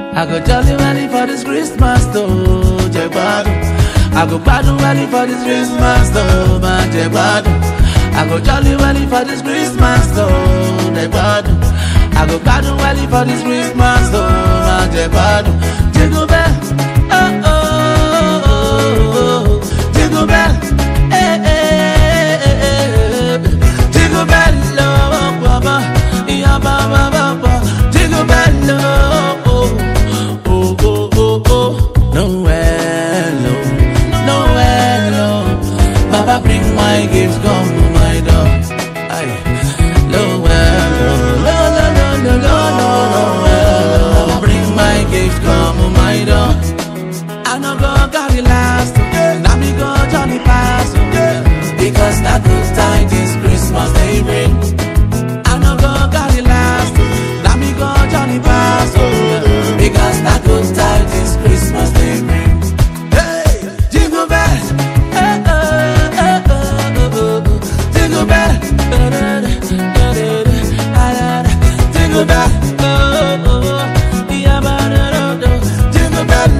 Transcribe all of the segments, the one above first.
I go jolly welly for this Christmas though, Jegbado. I go gbadun welly for this Christmas though, man, Jegbado. I go jolly welly for this Christmas though, Jegbado. I go gbadun welly for this Christmas though, man, Jegbado. Jingle bell, oh oh oh oh, jingle bell, eh eh eh eh, jingle bell, oh baba, yeah baba baba, jingle bell, oh oh oh oh oh oh, Noel, oh Noel, oh, Baba bring my gifts, come to my door, aye, Noel, oh, no no no no no no Noel, oh, bring my gifts, come to my door. I no go carry last, now me go Johnny pass, because that good tidings Christmas they bring. I no go carry last, now me go Johnny pass, because that good tidings Christmas they bring. Hey, jingle bells, eh, eh, eh, eh, oh, oh, oh. jingle bell, da, da, da, da, da, da, da, da. jingle bell, oh, oh, oh, yeah, ba, da, da, da. jingle bell,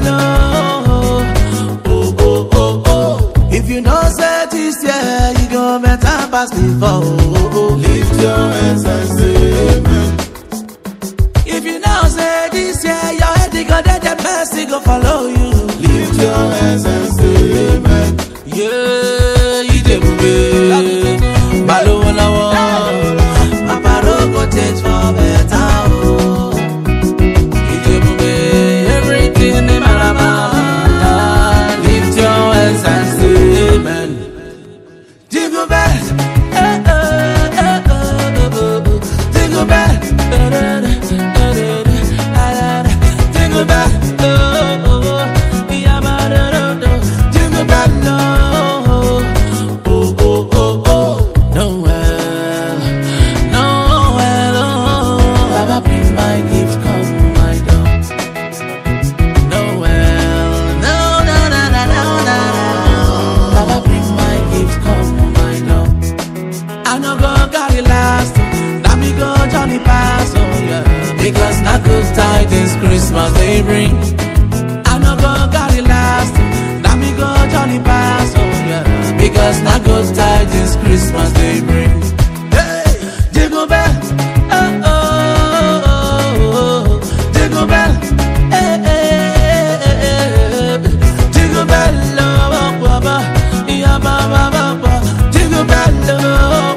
oh, oh, oh, oh, oh. If you know say this year, you go better pass before. Oh, oh. Lift your hands and say amen. If you know say this year, your head you go dead, the mercy go follow you. Lift your hands and say amen. Yeah, you dey move Balowo lọ́wọ́, Papa go change for better o. You dey move everything dey marama. Lift your hands and say amen. Jingle bells, eh eh eh eh oh oh oh. Jingle bells, da da da da da da da da. Jingle bells, oh oh oh, yeah ba da da da. Jingle bells, oh oh oh oh oh. Noel, Noel, oh. Baba bring my gift, come my door. Noel, no no no no no no no. Baba bring my gift, come my door. I no go carry last, now me go Johnny pass, oh yeah. Because not good tidings Christmas they bring. I no go carry last, now me go Johnny pass, oh yeah. Because not good tidings Christmas they bring. Hey, jingle bell, oh oh oh oh, jingle bell, eh eh eh eh, jingle bell, oh baba, yeah baba baba, jingle bell, oh.